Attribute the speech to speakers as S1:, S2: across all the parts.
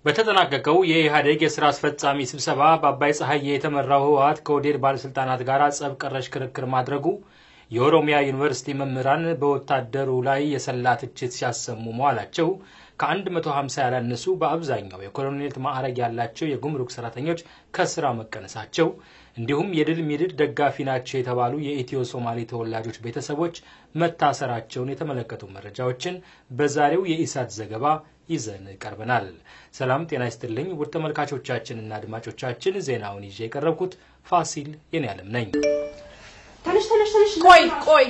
S1: በተጠናቀቀው የኢህአዴግ የስራ አስፈጻሚ ስብሰባ በአባይ ፀሐዬ የተመራው ህወሓት ከኦህዴድ ባለስልጣናት ጋር ጸብ ቀረሽ ክርክር ማድረጉ የኦሮሚያ ዩኒቨርሲቲ መምህራን በወታደሩ ላይ የሰላ ትችት ሲያሰሙ መዋላቸው ከ150 ያላነሱ በአብዛኛው የኮሎኔል ማዕረግ ያላቸው የጉምሩክ ሰራተኞች ከስራ መቀነሳቸው እንዲሁም የድል ሚድድ ደጋፊ ናቸው የተባሉ የኢትዮ ሶማሌ ተወላጆች ቤተሰቦች መታሰራቸውን የተመለከቱ መረጃዎችን በዛሬው የኢሳት ዘገባ ይዘን ቀርበናል። ሰላም ጤና ይስጥልኝ ውድ ተመልካቾቻችንና አድማጮቻችን፣ ዜናውን ይዤ የቀረብኩት ፋሲል የኔ ዓለም ነኝ።
S2: ትንሽ ትንሽ ትንሽ ቆይ ቆይ፣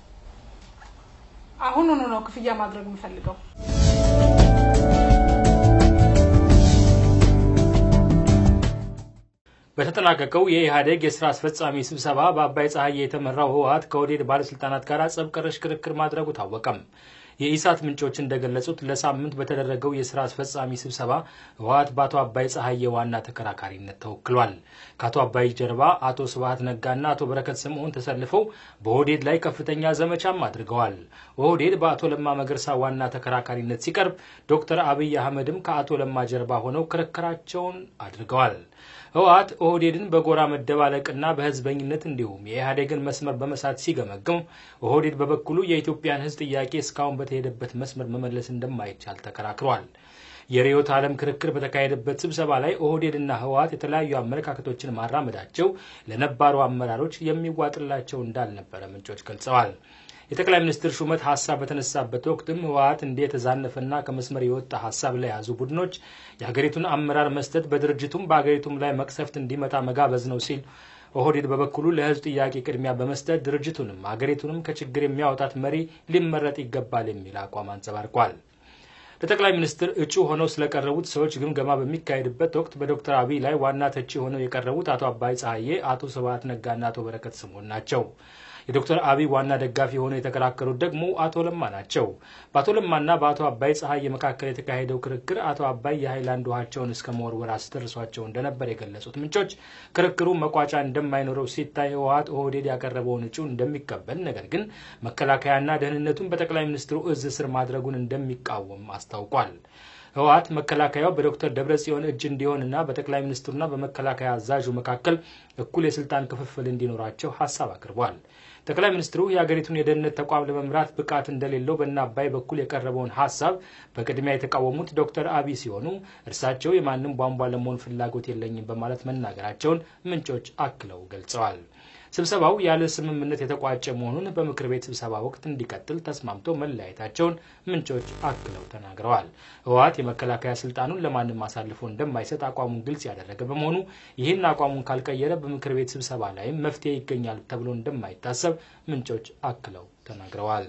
S2: አሁኑኑ ነው ክፍያ ማድረግ የምፈልገው።
S1: በተጠናቀቀው የኢህአዴግ የስራ አስፈጻሚ ስብሰባ በአባይ ፀሐዬ የተመራው ህወሓት ከኦህዴድ ባለስልጣናት ጋር ጸብ ቀረሽ ክርክር ማድረጉ ታወቀም። የኢሳት ምንጮች እንደገለጹት ለሳምንት በተደረገው የስራ አስፈጻሚ ስብሰባ ህወሓት በአቶ አባይ ፀሐዬ ዋና ተከራካሪነት ተወክሏል። ከአቶ አባይ ጀርባ አቶ ስብሀት ነጋና አቶ በረከት ስምዖን ተሰልፈው በኦህዴድ ላይ ከፍተኛ ዘመቻም አድርገዋል። ኦህዴድ በአቶ ለማ መገርሳ ዋና ተከራካሪነት ሲቀርብ፣ ዶክተር አብይ አህመድም ከአቶ ለማ ጀርባ ሆነው ክርክራቸውን አድርገዋል። ህወሓት ኦህዴድን በጎራ መደባለቅና በህዝበኝነት እንዲሁም የኢህአዴግን መስመር በመሳት ሲገመግም ኦህዴድ በበኩሉ የኢትዮጵያን ህዝብ ጥያቄ እስካሁን በተሄደበት መስመር መመለስ እንደማይቻል ተከራክሯል። የርዕዮተ ዓለም ክርክር በተካሄደበት ስብሰባ ላይ ኦህዴድና ህወሓት የተለያዩ አመለካከቶችን ማራመዳቸው ለነባሩ አመራሮች የሚዋጥላቸው እንዳልነበረ ምንጮች ገልጸዋል። የጠቅላይ ሚኒስትር ሹመት ሀሳብ በተነሳበት ወቅትም ህወሓት እንደ የተዛነፈና ከመስመር የወጣ ሀሳብ ላይ የያዙ ቡድኖች የሀገሪቱን አመራር መስጠት በድርጅቱም በሀገሪቱም ላይ መቅሰፍት እንዲመጣ መጋበዝ ነው ሲል ኦህዴድ በበኩሉ ለህዝብ ጥያቄ ቅድሚያ በመስጠት ድርጅቱንም ሀገሪቱንም ከችግር የሚያወጣት መሪ ሊመረጥ ይገባል የሚል አቋም አንጸባርቋል። ለጠቅላይ ሚኒስትር እጩ ሆነው ስለቀረቡት ሰዎች ግምገማ በሚካሄድበት ወቅት በዶክተር አብይ ላይ ዋና ተቺ ሆነው የቀረቡት አቶ አባይ ፀሐዬ፣ አቶ ስብሀት ነጋና አቶ በረከት ስምዖን ናቸው። የዶክተር አብይ ዋና ደጋፊ ሆነው የተከራከሩት ደግሞ አቶ ለማ ናቸው። በአቶ ለማና በአቶ አባይ ፀሐዬ መካከል የተካሄደው ክርክር አቶ አባይ የሀይላንድ ውሃቸውን እስከ መወርወር አስደርሷቸው እንደነበር የገለጹት ምንጮች ክርክሩ መቋጫ እንደማይኖረው ሲታይ ህወሓት ኦህዴድ ያቀረበውን እጩ እንደሚቀበል፣ ነገር ግን መከላከያና ደህንነቱን በጠቅላይ ሚኒስትሩ እዝ ስር ማድረጉን እንደሚቃወም አስታውቋል። ህወሓት መከላከያው በዶክተር ደብረጽዮን እጅ እንዲሆንና በጠቅላይ ሚኒስትሩና በመከላከያ አዛዡ መካከል እኩል የስልጣን ክፍፍል እንዲኖራቸው ሀሳብ አቅርቧል። ጠቅላይ ሚኒስትሩ የሀገሪቱን የደህንነት ተቋም ለመምራት ብቃት እንደሌለው በእነ አባይ በኩል የቀረበውን ሀሳብ በቅድሚያ የተቃወሙት ዶክተር አብይ ሲሆኑ እርሳቸው የማንም ቧንቧ ለመሆን ፍላጎት የለኝም በማለት መናገራቸውን ምንጮች አክለው ገልጸዋል። ስብሰባው ያለ ስምምነት የተቋጨ መሆኑን በምክር ቤት ስብሰባ ወቅት እንዲቀጥል ተስማምተው መለያየታቸውን ምንጮች አክለው ተናግረዋል። ህወሓት የመከላከያ ስልጣኑን ለማንም አሳልፎ እንደማይሰጥ አቋሙን ግልጽ ያደረገ በመሆኑ ይህን አቋሙን ካልቀየረ በምክር ቤት ስብሰባ ላይም መፍትሄ ይገኛል ተብሎ እንደማይታሰብ ምንጮች አክለው ተናግረዋል።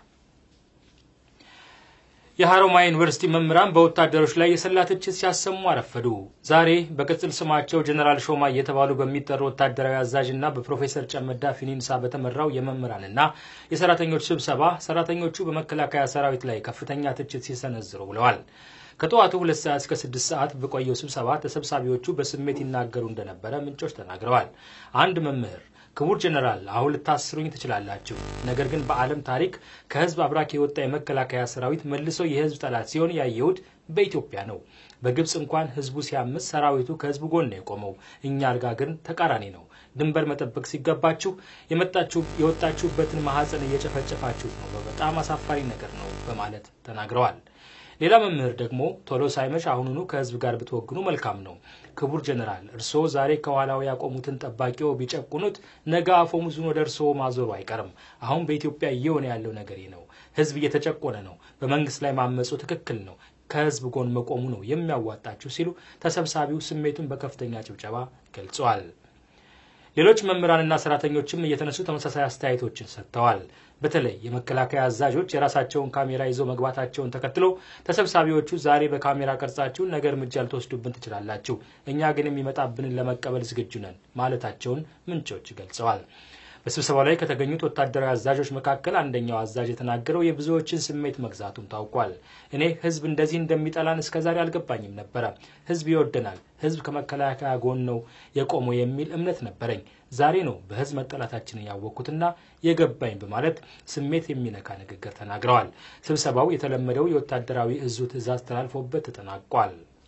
S1: የሀሮማያ ዩኒቨርሲቲ መምህራን በወታደሮች ላይ የሰላ ትችት ሲያሰሙ አረፈዱ። ዛሬ በቅጽል ስማቸው ጀኔራል ሾማ እየተባሉ በሚጠሩ ወታደራዊ አዛዥና በፕሮፌሰር ጨመዳ ፊኒንሳ በተመራው የመምህራንና የሰራተኞች ስብሰባ ሰራተኞቹ በመከላከያ ሰራዊት ላይ ከፍተኛ ትችት ሲሰነዝሩ ውለዋል። ከጠዋቱ ሁለት ሰዓት እስከ ስድስት ሰዓት በቆየው ስብሰባ ተሰብሳቢዎቹ በስሜት ይናገሩ እንደነበረ ምንጮች ተናግረዋል። አንድ መምህር ክቡር ጀነራል አሁን ልታስሩኝ ትችላላችሁ፣ ነገር ግን በዓለም ታሪክ ከህዝብ አብራክ የወጣ የመከላከያ ሰራዊት መልሶ የህዝብ ጠላት ሲሆን ያየሁት በኢትዮጵያ ነው። በግብፅ እንኳን ህዝቡ ሲያምስ ሰራዊቱ ከህዝቡ ጎን ነው የቆመው። እኛ አልጋ ግን ተቃራኒ ነው። ድንበር መጠበቅ ሲገባችሁ የወጣችሁበትን ማህፀን እየጨፈጨፋችሁት ነው። በጣም አሳፋሪ ነገር ነው በማለት ተናግረዋል። ሌላ መምህር ደግሞ ቶሎ ሳይመሽ አሁኑኑ ከህዝብ ጋር ብትወግኑ መልካም ነው። ክቡር ጀነራል እርስዎ ዛሬ ከኋላው ያቆሙትን ጠባቂው ቢጨቁኑት ነገ አፈሙዙን ወደ እርስዎ ማዞሩ አይቀርም። አሁን በኢትዮጵያ እየሆነ ያለው ነገር ነው። ህዝብ እየተጨቆነ ነው። በመንግስት ላይ ማመፁ ትክክል ነው። ከህዝብ ጎን መቆሙ ነው የሚያዋጣችሁ ሲሉ ተሰብሳቢው ስሜቱን በከፍተኛ ጭብጨባ ገልጸዋል። ሌሎች መምህራንና ሰራተኞችም እየተነሱ ተመሳሳይ አስተያየቶችን ሰጥተዋል። በተለይ የመከላከያ አዛዦች የራሳቸውን ካሜራ ይዘው መግባታቸውን ተከትሎ ተሰብሳቢዎቹ ዛሬ በካሜራ ቀርጻችሁ ነገ እርምጃ ልትወስዱብን ትችላላችሁ፣ እኛ ግን የሚመጣብንን ለመቀበል ዝግጁ ነን ማለታቸውን ምንጮች ገልጸዋል። በስብሰባው ላይ ከተገኙት ወታደራዊ አዛዦች መካከል አንደኛው አዛዥ የተናገረው የብዙዎችን ስሜት መግዛቱም ታውቋል። እኔ ህዝብ እንደዚህ እንደሚጠላን እስከዛሬ አልገባኝም ነበረ። ህዝብ ይወደናል፣ ህዝብ ከመከላከያ ጎን ነው የቆመው የሚል እምነት ነበረኝ። ዛሬ ነው በህዝብ መጠላታችንን ያወቅኩትና የገባኝ በማለት ስሜት የሚነካ ንግግር ተናግረዋል። ስብሰባው የተለመደው የወታደራዊ እዙ ትዕዛዝ ተላልፎበት ተጠናቋል።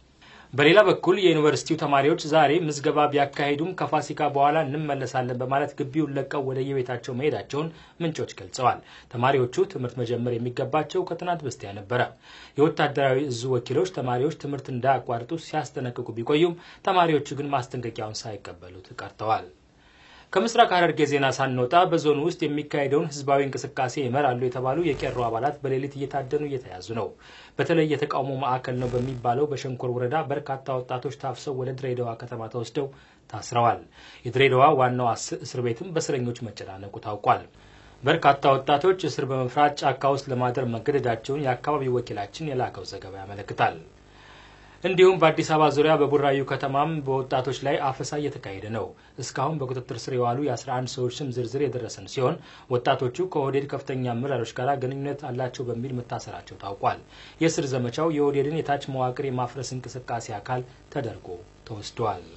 S1: በሌላ በኩል የዩኒቨርሲቲው ተማሪዎች ዛሬ ምዝገባ ቢያካሂዱም ከፋሲካ በኋላ እንመለሳለን በማለት ግቢውን ለቀው ወደ የቤታቸው መሄዳቸውን ምንጮች ገልጸዋል። ተማሪዎቹ ትምህርት መጀመር የሚገባቸው ከትናንት በስቲያ ነበረ። የወታደራዊ እዙ ወኪሎች ተማሪዎች ትምህርት እንዳያቋርጡ ሲያስጠነቅቁ ቢቆዩም ተማሪዎቹ ግን ማስጠንቀቂያውን ሳይቀበሉት ቀርተዋል። ከምስራቅ ሐረርጌ ዜና ሳንወጣ በዞኑ ውስጥ የሚካሄደውን ህዝባዊ እንቅስቃሴ ይመራሉ የተባሉ የቄሮ አባላት በሌሊት እየታደኑ እየተያዙ ነው። በተለይ የተቃውሞ ማዕከል ነው በሚባለው በሸንኮር ወረዳ በርካታ ወጣቶች ታፍሰው ወደ ድሬዳዋ ከተማ ተወስደው ታስረዋል። የድሬዳዋ ዋናው እስር ቤትም በእስረኞች መጨናነቁ ታውቋል። በርካታ ወጣቶች እስር በመፍራት ጫካ ውስጥ ለማደር መገደዳቸውን የአካባቢው ወኪላችን የላከው ዘገባ ያመለክታል። እንዲሁም በአዲስ አበባ ዙሪያ በቡራዩ ከተማም በወጣቶች ላይ አፈሳ እየተካሄደ ነው። እስካሁን በቁጥጥር ስር የዋሉ የ11 ሰዎች ስም ዝርዝር የደረሰን ሲሆን ወጣቶቹ ከኦህዴድ ከፍተኛ አመራሮች ጋር ግንኙነት አላቸው በሚል መታሰራቸው ታውቋል። የእስር ዘመቻው የኦህዴድን የታች መዋቅር የማፍረስ እንቅስቃሴ አካል ተደርጎ ተወስዷል።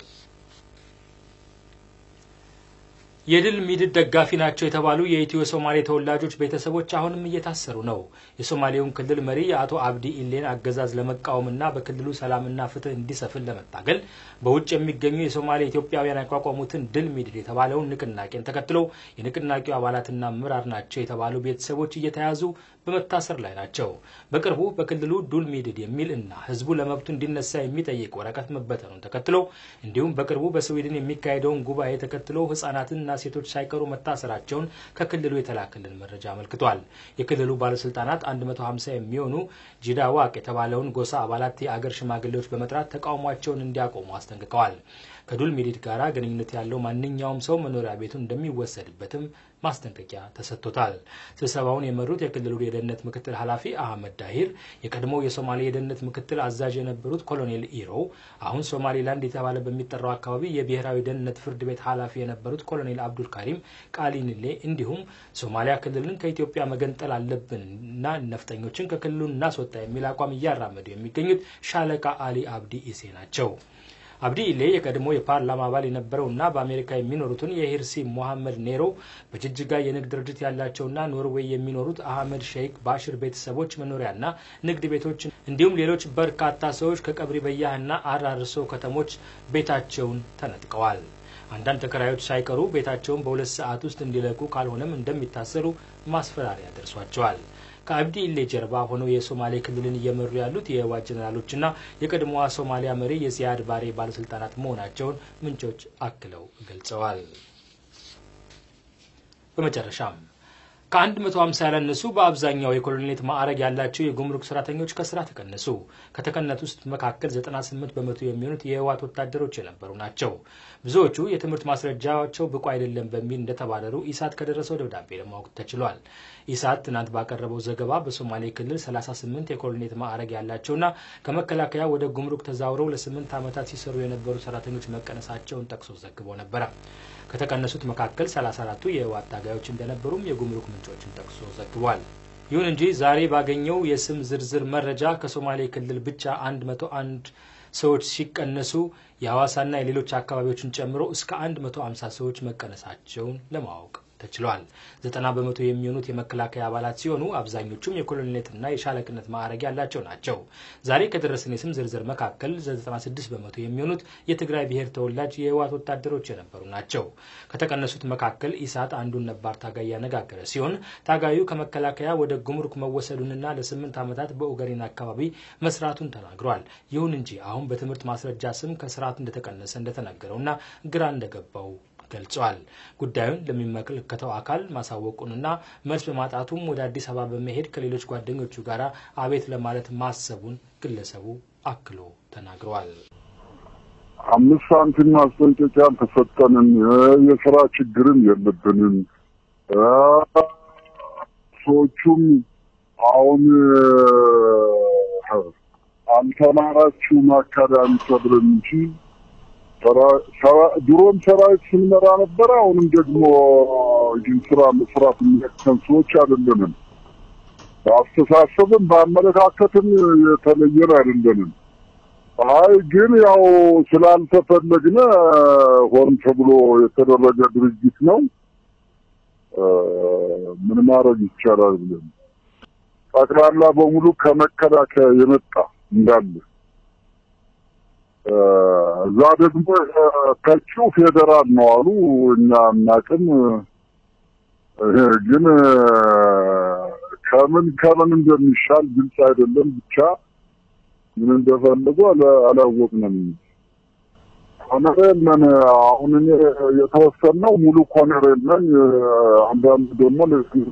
S1: የድል ሚድድ ደጋፊ ናቸው የተባሉ የኢትዮ ሶማሌ ተወላጆች ቤተሰቦች አሁንም እየታሰሩ ነው። የሶማሌውን ክልል መሪ የአቶ አብዲ ኢሌን አገዛዝ ለመቃወምና በክልሉ ሰላምና ፍትህ እንዲሰፍን ለመታገል በውጭ የሚገኙ የሶማሌ ኢትዮጵያውያን ያቋቋሙትን ድል ሚድድ የተባለውን ንቅናቄን ተከትሎ የንቅናቄው አባላትና አመራር ናቸው የተባሉ ቤተሰቦች እየተያዙ በመታሰር ላይ ናቸው። በቅርቡ በክልሉ ዱል ሚድድ የሚል እና ህዝቡ ለመብቱ እንዲነሳ የሚጠይቅ ወረቀት መበተኑን ተከትሎ እንዲሁም በቅርቡ በስዊድን የሚካሄደውን ጉባኤ ተከትሎ ህጻናትንና ሴቶች ሳይቀሩ መታሰራቸውን ከክልሉ የተላከልን መረጃ አመልክቷል። የክልሉ ባለስልጣናት 150 የሚሆኑ ጂዳ ዋቅ የተባለውን ጎሳ አባላት የአገር ሽማግሌዎች በመጥራት ተቃውሟቸውን እንዲያቆሙ አስጠንቅቀዋል። ከዱል ሚዲድ ጋር ግንኙነት ያለው ማንኛውም ሰው መኖሪያ ቤቱ እንደሚወሰድበትም ማስጠንቀቂያ ተሰጥቶታል። ስብሰባውን የመሩት የክልሉ የደህንነት ምክትል ኃላፊ አህመድ ዳሂር፣ የቀድሞው የሶማሌ የደህንነት ምክትል አዛዥ የነበሩት ኮሎኔል ኢሮ፣ አሁን ሶማሌላንድ የተባለ በሚጠራው አካባቢ የብሔራዊ ደህንነት ፍርድ ቤት ኃላፊ የነበሩት ኮሎኔል አብዱል ካሪም ቃሊንሌ እንዲሁም ሶማሊያ ክልልን ከኢትዮጵያ መገንጠል አለብንና ነፍጠኞችን ከክልሉ እናስወጣ የሚል አቋም እያራመዱ የሚገኙት ሻለቃ አሊ አብዲ ኢሴ ናቸው። አብዲ ኢሌ የቀድሞ የፓርላማ አባል የነበረውና በአሜሪካ የሚኖሩትን የሂርሲ ሞሐመድ ኔሮ በጅጅጋ የንግድ ድርጅት ያላቸውና ኖርዌይ የሚኖሩት አህመድ ሼክ ባሽር ቤተሰቦች መኖሪያና ንግድ ቤቶች እንዲሁም ሌሎች በርካታ ሰዎች ከቀብሪ በያህና አራርሶ ከተሞች ቤታቸውን ተነጥቀዋል። አንዳንድ ተከራዮች ሳይቀሩ ቤታቸውን በሁለት ሰዓት ውስጥ እንዲለቁ ካልሆነም እንደሚታሰሩ ማስፈራሪያ ደርሷቸዋል። ከአብዲ ኢሌ ጀርባ ሆነው የሶማሌ ክልልን እየመሩ ያሉት የህወሓት ጀኔራሎችና የቀድሞዋ ሶማሊያ መሪ የዚያድ ባሬ ባለስልጣናት መሆናቸውን ምንጮች አክለው ገልጸዋል። በመጨረሻም ከአንድ መቶ ሀምሳ ያላነሱ በአብዛኛው የኮሎኔልነት ማዕረግ ያላቸው የጉምሩክ ሰራተኞች ከስራ ተቀነሱ። ከተቀነሱት ውስጥ መካከል 98 በመቶ የሚሆኑት የህወሓት ወታደሮች የነበሩ ናቸው። ብዙዎቹ የትምህርት ማስረጃቸው ብቁ አይደለም በሚል እንደተባረሩ ኢሳት ከደረሰው ደብዳቤ ለማወቅ ተችሏል። ኢሳት ትናንት ባቀረበው ዘገባ በሶማሌ ክልል 38 የኮሎኔልነት ማዕረግ ያላቸውና ከመከላከያ ወደ ጉምሩክ ተዛውረው ለስምንት ዓመታት ሲሰሩ የነበሩ ሰራተኞች መቀነሳቸውን ጠቅሶ ዘግቦ ነበረ። ከተቀነሱት መካከል 34ቱ የህወሓት ታጋዮች እንደነበሩም የጉምሩክ ምንጮችን ጠቅሶ ዘግቧል። ይሁን እንጂ ዛሬ ባገኘው የስም ዝርዝር መረጃ ከሶማሌ ክልል ብቻ 101 ሰዎች ሲቀነሱ የሐዋሳና የሌሎች አካባቢዎችን ጨምሮ እስከ 150 ሰዎች መቀነሳቸውን ለማወቅ ተችሏል። ዘጠና በመቶ የሚሆኑት የመከላከያ አባላት ሲሆኑ አብዛኞቹም የኮሎኔልነትና የሻለቅነት ማዕረግ ያላቸው ናቸው። ዛሬ ከደረሰን የስም ዝርዝር መካከል 96 በመቶ የሚሆኑት የትግራይ ብሔር ተወላጅ የህወሓት ወታደሮች የነበሩ ናቸው። ከተቀነሱት መካከል ኢሳት አንዱን ነባር ታጋይ ያነጋገረ ሲሆን ታጋዩ ከመከላከያ ወደ ጉምሩክ መወሰዱንና ለስምንት ዓመታት በኦገሪን አካባቢ መስራቱን ተናግሯል። ይሁን እንጂ አሁን በትምህርት ማስረጃ ስም ከስርዓት እንደተቀነሰ እንደተነገረውና ግራ እንደገባው ገልጿል። ጉዳዩን ለሚመለከተው አካል ማሳወቁንና መልስ በማጣቱም ወደ አዲስ አበባ በመሄድ ከሌሎች ጓደኞቹ ጋር አቤት ለማለት ማሰቡን ግለሰቡ አክሎ ተናግረዋል።
S3: አምስት ሳንቲም ማስጠንቀቂያ አልተሰጠንም። የስራ ችግርም የለብንም። ሰዎቹም አሁን አልተማራችሁም አካዳሚ ተብለን እንጂ ድሮም ሰራዊት ስንመራ ነበረ። አሁንም ደግሞ ይህን ስራ መስራት የሚያቅተን ሰዎች አይደለንም። በአስተሳሰብም በአመለካከትም የተለየን አይደለንም። አይ ግን ያው ስላልተፈለግነ ሆን ተብሎ የተደረገ ድርጅት ነው። ምን ማድረግ ይቻላል ብለን ጠቅላላ በሙሉ ከመከላከያ የመጣ እንዳለ እዛ ደግሞ ከቺው ፌዴራል ነው አሉ። እኛ እናቅም ግን ከምን ከምን እንደሚሻል ግልጽ አይደለም። ብቻ ምን እንደፈለጉ አላወቅንም። ኮሎኔል ነን። አሁን እኔ የተወሰነው ሙሉ ኮሎኔል ነኝ። አንዳንድ ደግሞ